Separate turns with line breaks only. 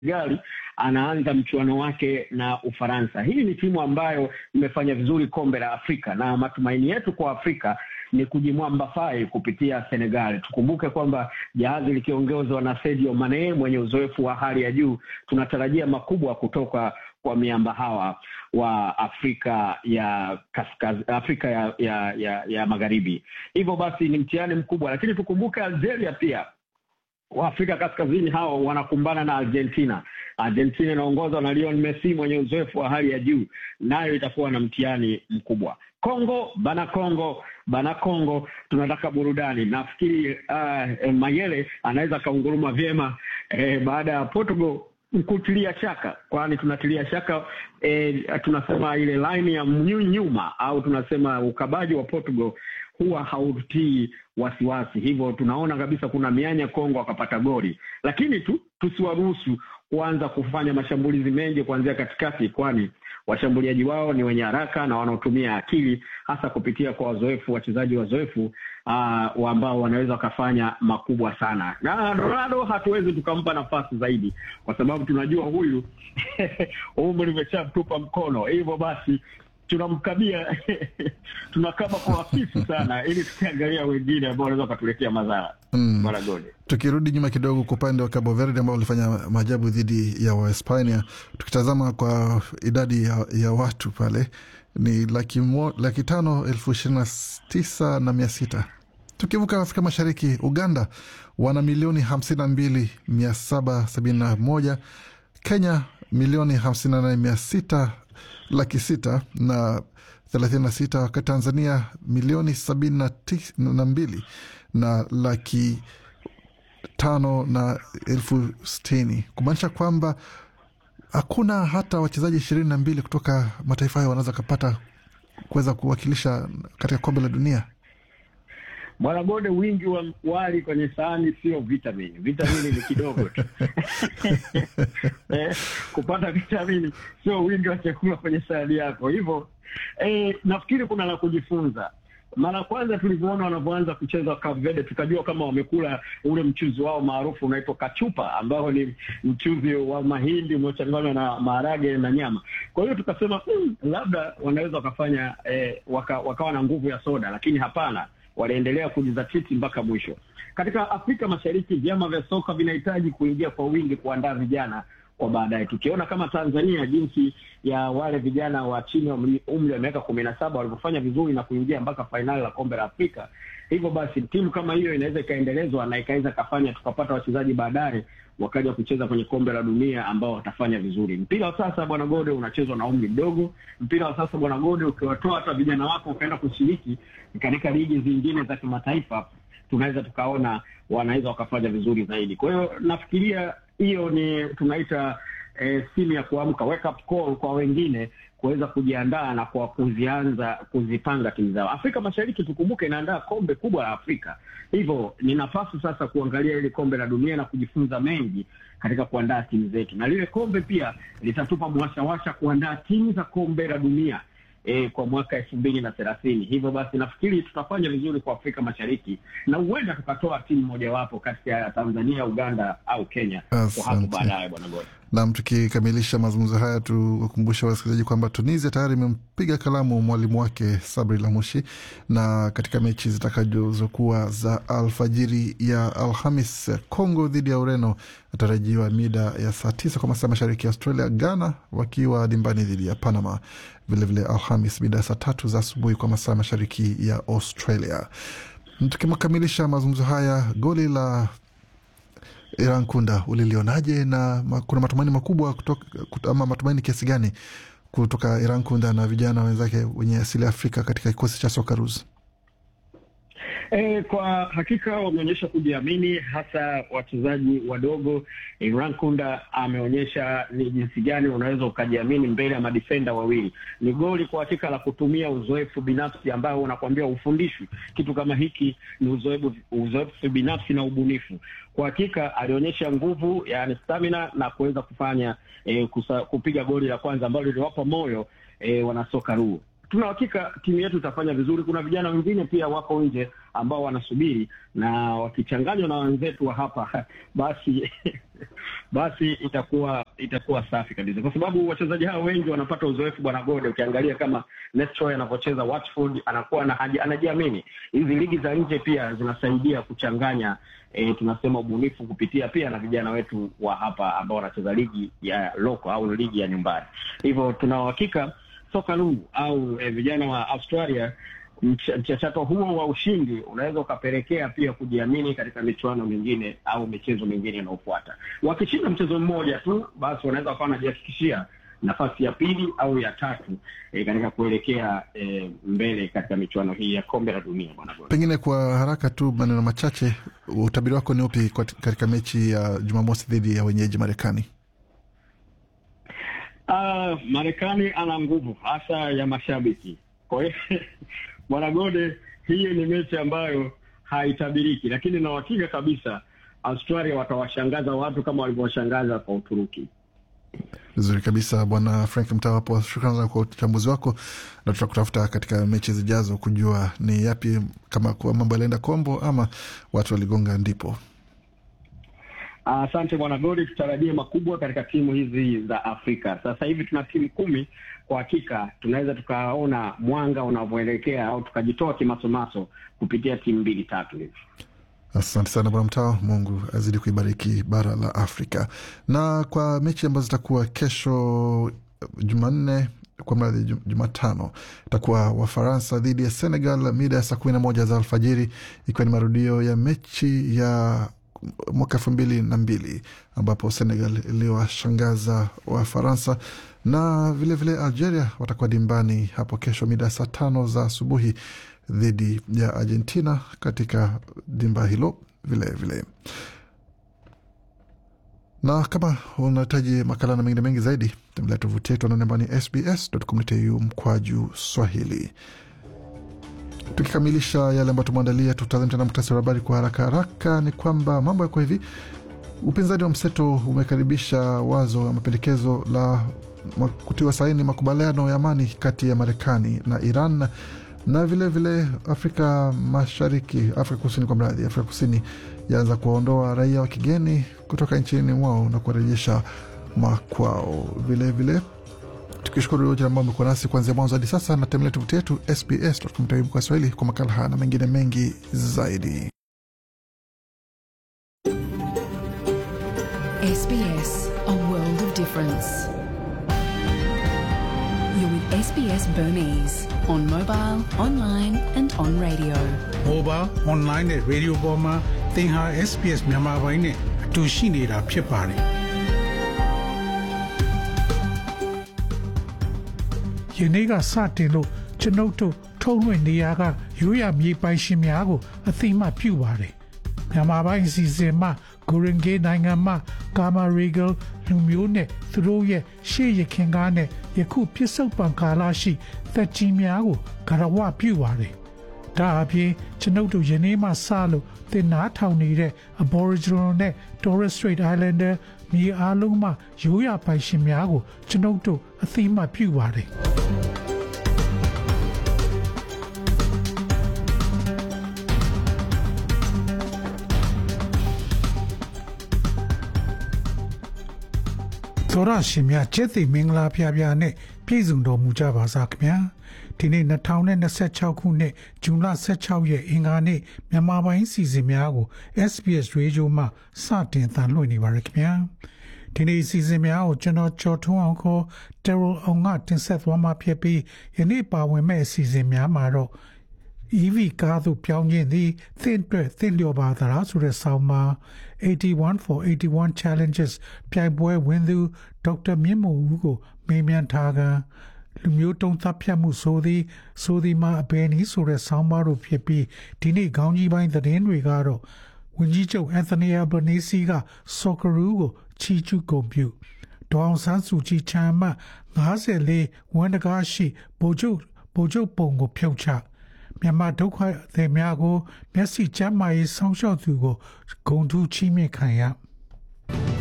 Senegal anaanza mchuano wake na Ufaransa. Hii ni timu ambayo imefanya vizuri kombe la Afrika na matumaini yetu kwa Afrika ni kujimwamba fai kupitia Senegal. Tukumbuke kwamba jahazi likiongozwa na Sadio Mane mwenye uzoefu wa hali ya juu, tunatarajia makubwa kutoka kwa miamba hawa wa Afrika ya kaskaz, Afrika ya, ya, ya, ya magharibi. Hivyo basi ni mtihani mkubwa, lakini tukumbuke Algeria pia Waafrika kaskazini hao wanakumbana na Argentina. Argentina inaongozwa na Lionel Messi mwenye uzoefu wa hali ya juu, nayo itakuwa na mtihani mkubwa. Kongo bana, Kongo bana, Kongo tunataka burudani. Nafikiri uh, Mayele anaweza akaunguruma vyema eh, baada ya Portugal kutilia shaka, kwani tunatilia shaka eh, tunasema ile line ya nyuma au tunasema ukabaji wa Portugal huwa hautii wasiwasi, hivyo tunaona kabisa kuna mianya Kongo akapata goli, lakini tu tusiwaruhusu kuanza kufanya mashambulizi mengi kuanzia katikati, kwani washambuliaji wao ni wenye haraka na wanaotumia akili hasa kupitia kwa wazoefu, wachezaji wazoefu uh, ambao wanaweza wakafanya makubwa sana. Na Ronaldo hatuwezi tukampa nafasi zaidi, kwa sababu tunajua huyu umri umeshamtupa mkono, hivyo basi tunamkabia tunakaba kwa hafifu sana, ili tukiangalia wengine ambao wanaweza wakatuletea madhara
Mm.
Maragoni.
Tukirudi nyuma kidogo kwa upande wa Cabo Verde ambao walifanya maajabu dhidi ya Wahispania, tukitazama kwa idadi ya, ya watu pale ni laki, mo, laki tano elfu ishirini na tisa na mia sita. Tukivuka Afrika Mashariki, Uganda wana milioni hamsini na mbili mia saba sabini na moja Kenya milioni hamsini na nane mia sita laki sita na thelathini na sita wakati Tanzania milioni sabini na tis- na mbili na laki tano na elfu sitini kumaanisha kwamba hakuna hata wachezaji ishirini na mbili kutoka mataifa hayo wanaweza kapata kuweza kuwakilisha katika kombe la dunia.
Bwana Gode, wingi wa wali kwenye sahani sio vitamini. Vitamini ni kidogo tu eh, kupata vitamini sio wingi wa chakula kwenye sahani yako. Hivyo eh, nafikiri kuna la kujifunza. Mara ya kwanza tulivyoona wanavyoanza kucheza Cape Verde, tukajua kama wamekula ule mchuzi wao maarufu unaitwa kachupa, ambao ni mchuzi wa mahindi unaochanganywa na maharage na nyama. Kwa hiyo tukasema mm, labda wanaweza wakafanya eh, waka, wakawa na nguvu ya soda, lakini hapana waliendelea kujizatiti mpaka mwisho. Katika Afrika Mashariki, vyama vya soka vinahitaji kuingia kwa wingi kuandaa vijana kwa baadaye. Tukiona kama Tanzania jinsi ya wale vijana wa chini ya umri umri wa miaka kumi na saba walivyofanya vizuri na kuingia mpaka fainali la kombe la Afrika. Hivyo basi timu kama hiyo inaweza ikaendelezwa na ikaweza kafanya tukapata wachezaji baadaye wakaja kucheza kwenye kombe la dunia ambao watafanya vizuri. Mpira wa sasa bwana Gode unachezwa na umri mdogo. Mpira wa sasa bwana Gode, ukiwatoa hata vijana wako ukaenda kushiriki katika ligi zingine za kimataifa, tunaweza tukaona wanaweza wakafanya vizuri zaidi. Kwa hiyo nafikiria hiyo ni tunaita eh, simu ya kuamka, wake up call kwa wengine kuweza kujiandaa na kwa kuzianza kuzipanga timu zao. Afrika Mashariki tukumbuke, inaandaa kombe kubwa la Afrika, hivyo ni nafasi sasa kuangalia ile kombe la dunia na kujifunza mengi katika kuandaa timu zetu, na lile kombe pia litatupa mwashawasha kuandaa timu za kombe la dunia e, kwa mwaka elfu mbili na thelathini. Hivyo basi nafikiri tutafanya vizuri kwa Afrika Mashariki na huenda tukatoa timu mojawapo kati ya Tanzania, Uganda au Kenya kwa hapo
Asante.
baadaye, bwana Gode.
Nam, tukikamilisha mazungumzo haya, tuwakumbusha wasikilizaji kwamba Tunisia tayari imempiga kalamu mwalimu wake Sabri Lamushi, na katika mechi zitakazokuwa za alfajiri ya Alhamis, Congo dhidi ya Ureno atarajiwa mida ya saa tisa kwa masaa mashariki ya Australia, Ghana wakiwa dimbani dhidi ya Panama vilevile Alhamis mida ya saa tatu za asubuhi kwa masaa mashariki ya Australia. Tukikamilisha mazungumzo haya, goli la Iran Kunda ulilionaje, na ma, kuna matumaini makubwa kutoka, kut- ama matumaini kiasi gani kutoka Iran Kunda na vijana wenzake wenye asili ya Afrika katika kikosi cha Socceroos?
E, kwa hakika wameonyesha kujiamini hasa wachezaji wadogo. Imran Kunda ameonyesha ni jinsi gani unaweza ukajiamini mbele ya madifenda wawili. Ni goli kwa hakika la kutumia uzoefu binafsi ambao unakwambia ufundishwi. Kitu kama hiki ni uzoefu, uzoefu binafsi na ubunifu. Kwa hakika alionyesha nguvu, yani stamina na kuweza kufanya e, kusa, kupiga goli la kwanza ambalo liliwapa moyo e, wanasoka ruu tuna hakika timu yetu itafanya vizuri. Kuna vijana wengine pia wako nje ambao wanasubiri, na wakichanganywa na wenzetu wa hapa basi basi itakuwa itakuwa safi kabisa, kwa sababu wachezaji hao wengi wanapata uzoefu. Bwana Gode, ukiangalia kama Nestroy anavyocheza Watford, anakuwa na anajiamini. Hizi ligi za nje pia zinasaidia kuchanganya E, tunasema ubunifu kupitia pia na vijana wetu wa hapa ambao wanacheza ligi ya loko au ligi ya nyumbani. Hivyo tuna uhakika soka lungu au e, vijana wa Australia, mchakato huo wa ushindi unaweza ukapelekea pia kujiamini katika michuano mingine au michezo mingine inayofuata. Wakishinda mchezo mmoja tu, basi wanaweza wakawa wanajihakikishia nafasi ya pili au ya tatu e, katika kuelekea e, mbele katika michuano hii ya kombe la dunia. Bwana Gode,
pengine kwa haraka tu maneno machache, utabiri wako ni upi katika mechi ya Jumamosi dhidi ya wenyeji Marekani?
Uh, Marekani ana nguvu hasa ya mashabiki, kwa hiyo Bwana Gode, hii ni mechi ambayo haitabiriki, lakini na uhakika kabisa Australia watawashangaza watu kama walivyowashangaza kwa Uturuki.
Vizuri kabisa Bwana Frank Mtawapo, shukran sana kwa uchambuzi wako, na tutakutafuta katika mechi zijazo kujua ni yapi, kama kuwa mambo yalienda kombo ama watu waligonga ndipo.
Asante uh, bwana Godi, tutarajie makubwa katika timu hizi za Afrika. Sasa hivi tuna timu kumi. Kwa hakika tunaweza tukaona mwanga unavyoelekea au tukajitoa kimasomaso kupitia timu mbili tatu hivi.
Asante sana bwana Mtao, Mungu azidi kuibariki bara la Afrika. Na kwa mechi ambazo zitakuwa kesho Jumanne kwa mradhi Jumatano itakuwa Wafaransa dhidi ya Senegal mida ya saa kumi na moja za alfajiri, ikiwa ni marudio ya mechi ya mwaka elfu mbili na mbili ambapo Senegal iliwashangaza Wafaransa na vilevile vile Algeria watakuwa dimbani hapo kesho mida ya saa tano za asubuhi dhidi ya Argentina katika dimba hilo vilevile vile. Na kama unahitaji makala na mengine mengi zaidi, tembelea tovuti yetu anaone ambao ni sbs.com.au mkwaju Swahili. Tukikamilisha yale ambayo tumeandalia, tutazame tena muktasari wa habari kwa haraka haraka. Ni kwamba mambo yako hivi. Upinzani wa mseto umekaribisha wazo ya mapendekezo la kutiwa saini makubaliano ya amani kati ya Marekani na Iran na vilevile vile Afrika Mashariki, Afrika Kusini kwa mradhi, Afrika Kusini yaanza kuwaondoa raia wa kigeni kutoka nchini mwao na kuwarejesha makwao. Vilevile tukishukuru yote ambao amekuwa nasi kuanzia mwanzo hadi sasa, na tembelea tovuti yetu SBS kwa Swahili kwa makala haya na mengine mengi zaidi.
SBS, a world of difference. You're with SBS Burmese on mobile, online and on radio.
Mobile, online နဲ့ radio ပေါ်မှာသင်ဟာ SBS မြန်မာပိုင်းနဲ့အတူရှိနေတာဖြစ်ပါတယ်။ယနေ့ကစတင်လို့ကျွန်ုပ်တို့ထုတ်လွှင့်နေရကရိုးရမြေပိုင်ရှင်များကိုအသိမှတ်ပြုပါတယ်။မြန်မာပိုင်းအစီအစဉ်မှာဂိုရင်ဂေးနိုင်ငံမှာကာမာရီဂယ်လူမျိုးနဲ့သူတို့ရဲ့ရှေ့ရခင်ကားနဲ့ယခုပြစ္ဆုတ်ပံကာလရှိသက်ကြီးများကိုဂရဝပြုပါတယ်။ဒါအပြင်ကျွန်ုပ်တို့ယနေ့မှစလို့သင်နာထောင်နေတဲ့ Aboriginal နဲ့ Torres Strait Islander မြေအားလုံးမှရိုးရာပိုင်ရှင်များကိုကျွန်ုပ်တို့အသိမှတ်ပြုပါတယ်။ ။သောရရှင်များကျက်သိမင်္ဂလာဖျားဖျားနဲ့ပြည့်စုံတော်မူကြပါစားခင်ဗျာ။ဒီနေ့2026ခုနှစ်ဇွန်လ16ရက်အင်္ဂါနေ့မြန်မာပိုင်းစီစဉ်များကို SBS Radio မှစတင်သံလွှင့်နေပါရခင်ဗျာ။ဒီနေ့စီစဉ်များကိုကျွန်တော်ကြော်ထုံးအောင်ခေါ် Terrell အောင်ကတင်ဆက်သွားမှာဖြစ်ပြီးယနေ့ပါဝင်မဲ့အစီအစဉ်များမှာတော့ EV ကားသို့ပြောင်းခြင်းသည်သင့်အတွက်သင့်လျော်ပါသလားဆိုတဲ့ဆောင်းပါ81 for 81 challenges ပြိုင်ပွဲဝင်သူဒေါက်တာမြင့်မို့ဦးကိုမေးမြန်းထားကလူမျိုးတုံးသတ်ဖြတ်မှုဆိုသည်ဆိုသည်မှာအဘယ်နည်းဆိုတဲ့ဆောင်းပါတို့ဖြစ်ပြီးဒီနေ့ခေါင်းကြီးပိုင်းသတင်းတွေကတော့ဝန်ကြီးချုပ်အန်သိုနီယာဘနီစီကဆော့ကရူကိုချီကျူးဂုဏ်ပြုဒေါအောင်ဆန်းစုကြည်ချမ်းမှ54ဝန်တကားရှိဗိုလ်ချုပ်ဗိုလ်ချုပ်ပုံကိုဖြုတ်ချမြန်မာဒုက္ခသည်များကိုမျက်စိကျမ်းမာရေးဆောင်းလျှောက်သူကိုဂုံထူးချီးမြှင့်ခံရ